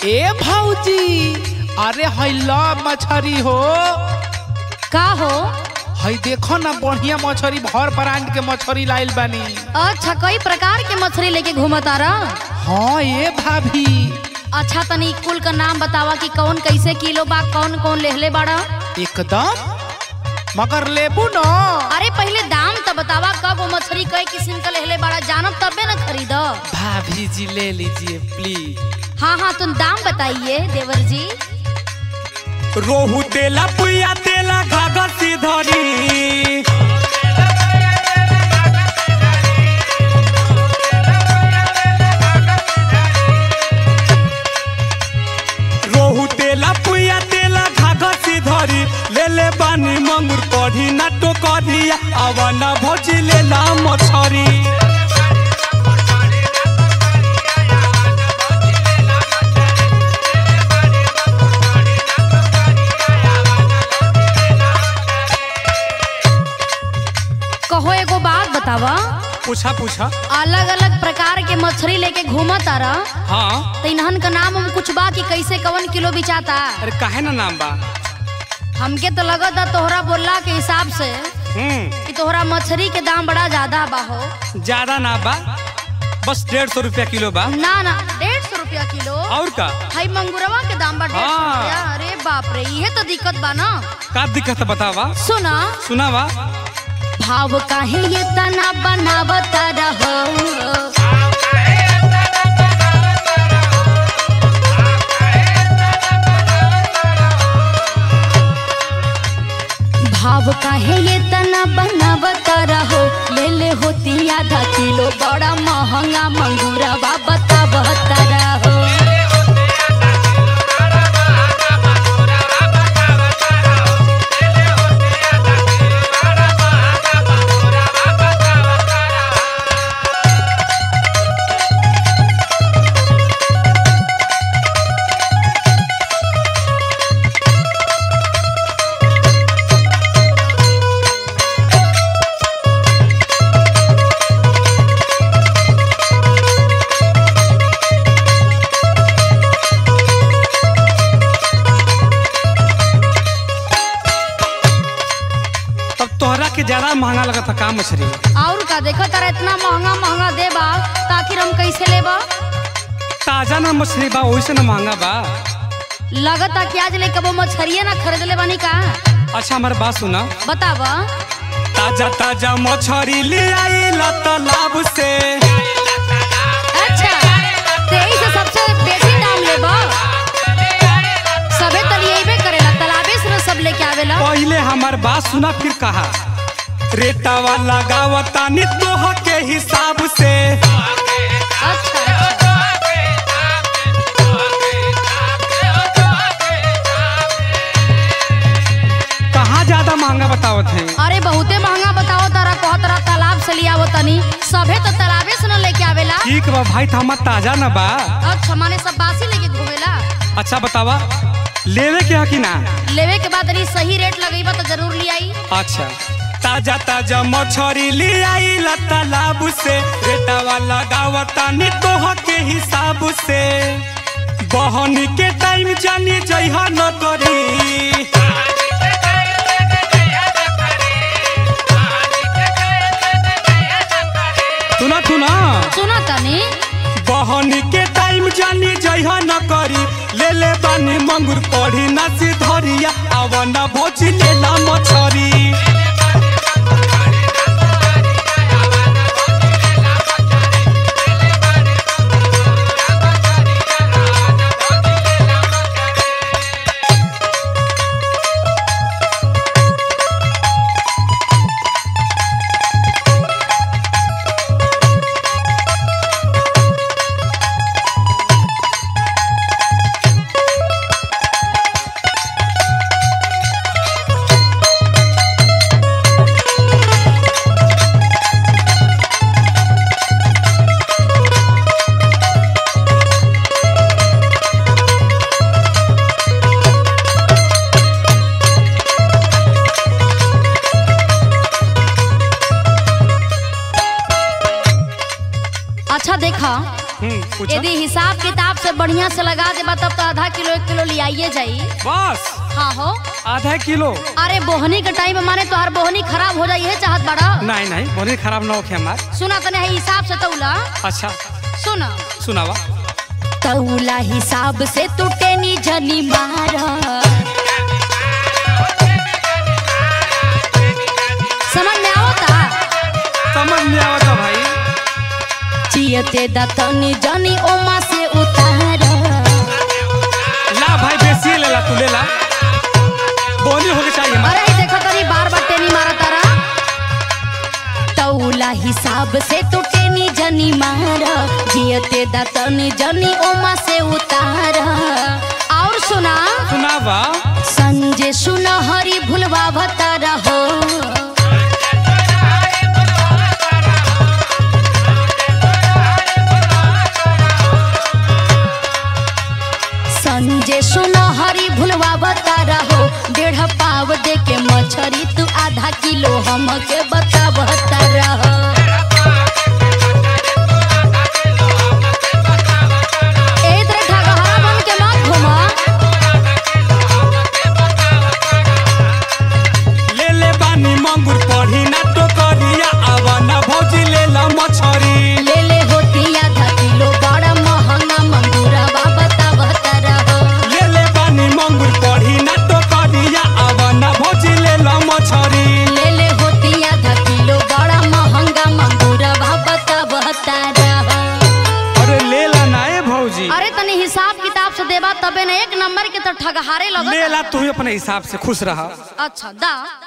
ए भौजी अरे हैला मछरी हो का हो हई देखो ना बढ़िया मछरी भर ब्रांड के मछरी लाइल बानी अच्छा कई प्रकार के मछली लेके घूमता रह हाँ ए भाभी अच्छा तनी कुल का नाम बतावा कि कौन कैसे किलो बा कौन कौन लेहले बाड़ा एकदम मगर लेबू न अरे पहले दाम तो बतावा कब वो मछली कई किस्म का लेहले बाड़ा जानब तबे न खरीद भाभी जी ले लीजिए प्लीज हाँ हाँ तुम दाम बताइए देवर जी रोहू तेला पुया तेला घाघर सिधरी रोहू तेला पुया तेला घाघर सिधरी ले ले बानी मंगुर कढ़ी ना टोकरिया आवाना भौजी ले ला मछरी कहो एगो बात बतावा पूछा पूछा अलग अलग प्रकार के मछली लेके घूमता रह हाँ तो इन्हन का नाम हम कुछ बा कि कैसे कवन किलो बिचाता अरे काहे ना नाम बा हमके तो लगता तोहरा बोलला के हिसाब से हम्म कि तोहरा मछली के दाम बड़ा ज्यादा बा हो ज्यादा ना बा बस डेढ़ सौ रुपया किलो बा ना ना डेढ़ सौ रुपया किलो और का हाई मंगुरवा के दाम बा डेढ़ सौ हाँ। रुपया अरे बाप रे ये तो दिक्कत बा ना का दिक्कत है बतावा सुना सुनावा भाव काहे ये तना बनावता रहो भाव काहे ये तना बनावता रहो ले ले होती आधा किलो बड़ा महंगा मंगूरवा बतावता रहो तब तोहरा के ज्यादा महंगा लगा था का मछली और का देखो तारा इतना महंगा महंगा देबा ताकि हम कैसे लेबा ताजा ना मछली बा वैसे ना महंगा बा लगता कि आज ले कबो मछरिया ना खरीद ले बानी का अच्छा हमारे बात सुना बतावा ताजा ताजा मछली ले आई तालाब से अच्छा तेई से सबसे बेसी दाम लेबा सबे तलिएबे करेला तालाबे से न सब लेके आवेला पहले हमार बात सुना फिर कहा रेटावा लगावता नि तोह के हिसाब से अच्छा अच्छा कहाँ ज्यादा महंगा बतावत है अरे बहुते महंगा बताओ तारा कह तारा तालाब से लियावो तनी सबे तो तालाबे से न लेके आवेला ठीक बा भाई तो हमार ताजा ना बा अच्छा माने सब बासी लेके घूमेला अच्छा बतावा लेवे के है कि ना लेवे के बाद यदि सही रेट लगेबा तो जरूर ले आई अच्छा ताजा ताजा मछरी ले आई तालाब से रेटावा लगावता नि तोह के हिसाब से बहन के टाइम जानी जइहा न करी सुना सुना सुनो तनी बहन के टाइम जानी जइहा न करी ले ले बानी मंगुर पढ़ी ना सिधरिया आवना भोजी लेला मछरी हम्म, पूछो। यदि हिसाब किताब से बढ़िया से लगा देबा तब तो आधा किलो एक किलो लियाइए जाई बस हाँ हो आधा किलो अरे बोहनी के टाइम में माने तोहार बोहनी खराब हो जाई है चाहत बड़ा नहीं नहीं बहुत खराब ना होखे हमार सुना तने है हिसाब से तौला अच्छा सुना सुनावा तौला हिसाब से तू टेनी जनी मारा समझ में आवता समझ में आवता भाई चियते दतनी जनी ओमा से उतार ला भाई बेसी ले ला तू ले ला बोनी होके चाहिए हमार अरे देखो तनी बार बार टेनी मारा तारा तौला हिसाब से तू टेनी जनी मारा जियते दतनी जनी ओमा से उतार और सुना सुनावा संजय सुना हरी भुलवा भतारा हो संजय सुना हरी भुलवा बतारा हो डेढ़ पाव दे के मछरी तू आधा किलो हमके बता बतारा हो ए तरह ठगहरा बन के मत घुमा ले ले बानी मंगुर पढ़ी ना तो करिया आवा ना भौजी ले ला मछरी ले ले होती आधा किलो बड़ा महंगा मंगूरा बता बतारा हो ले ले बानी मंगुर पढ़ी ना तो करिया आवा ना भौजी ले ला मछरी ले ले होती आधा किलो बड़ा महंगा मंगूरा बता बतारा हो अरे ले ला ना ए भौजी अरे तनी हिसाब किताब से देबा तबे ना एक नंबर के तो ठगहारे लगत ले ला तू ही अपने हिसाब से खुश रहा अच्छा दा